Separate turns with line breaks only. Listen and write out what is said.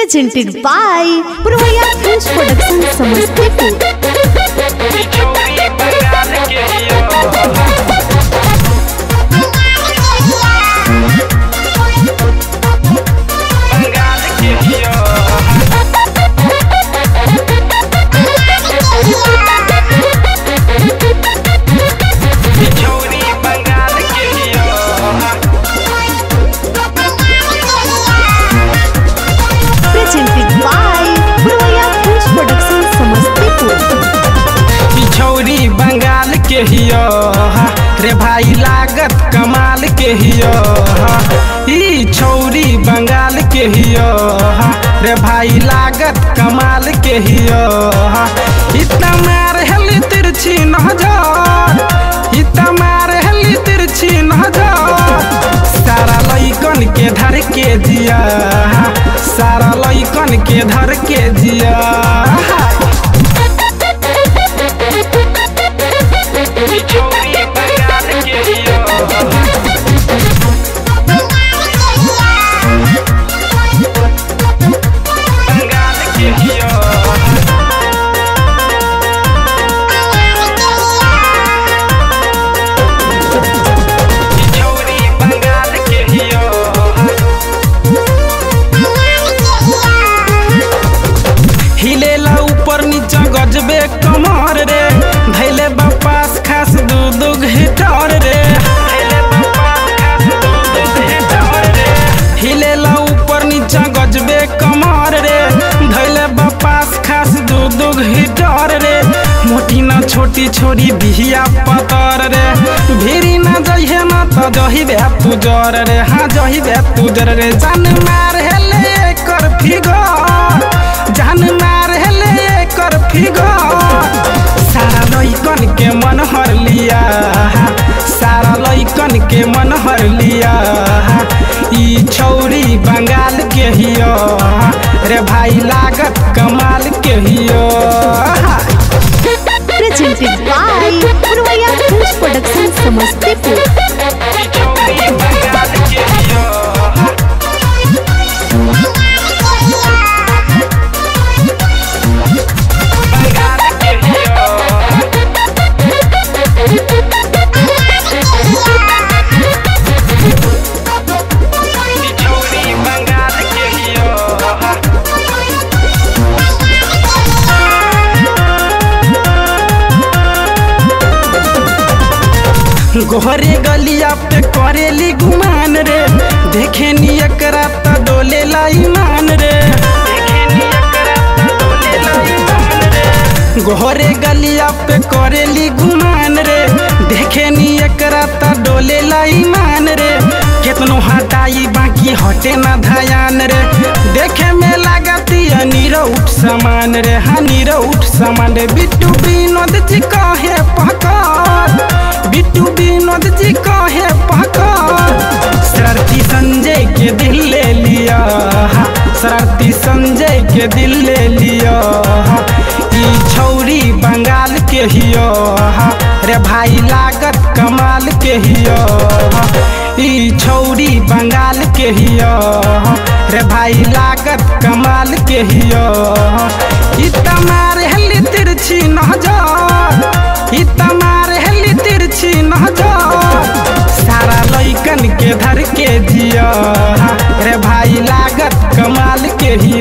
presented by Purvaya Films Production Samastipur.
छोरी बंगाल के हियो बंगाल के हियो छोरी बंगाल के हियो
Presented by Purvaya Films Production Samastipur.
ई छौरी बंगाल के हियो रे भाई लागत कमाल के हियो ई छौरी बंगाल के हियो रे भाई लागत कमाल के हियो इतना मार हेली तिरछी नजर इतना मार हेली तिरछी नजर सारा लइकन के धर के जिया सारा लइकन के धर के जिया छोरी बंगाल के हियो बंगाल के हियो छोरी बंगाल के हियो हिलेला ऊपर नीचा गजबे कमर रे धैले बापास खास दू दू घिटर रे हिलेला ऊपर नीचा गजबे कमर रे धैले बापास खास दू दू घिटर रे मोटी ना छोटी छोरी बिहिया पतर रे भिरी ना जइहे ना त जहिबे तू जर रे हाँ जहिबे तू जर रे जान मार हेले कर फिगर जान मार हेले कर फिगर सारा लइकन के मन हर लिया सारा लइकन के मन हर लिया ई छौरी बंगाल के हियो रे भाई लागत कमाल के हियो
Presented by Purvaya Films Production Samastipur.
ई छौरी बंगाल के हियो बंगाल के हियो ई छौरी बंगाल के हियो गोहरे गलिया पे करेली गुमान रे देखे नी एकरा त डोले ईमान रे गोहरे गलिया पे करेली गुमान रे देखे नी एकरा त डोले ईमान रे केतनो हटाई बाकी हटे ना धयान रे देखे में लागती नीरउठ समान रे हाँ नीरउठ समान रे बिट्टू विनोद जी कहे पकड़ बिट्टू विनोद जी कहे पकड़ शरारती संजय के दिल ले लिया शरारती संजय के दिल ले लिया ई छौरी बंगाल के हियो रे भाई लागत कमाल के हियो ई छौरी बंगाल के हियो रे भाई लागत कमाल के हियो ई तमार हेली तिरछी नजर ई तमार हेली तिरछी नजर सारा लइकन के धर के जिया रे भाई लागत कमाल के ही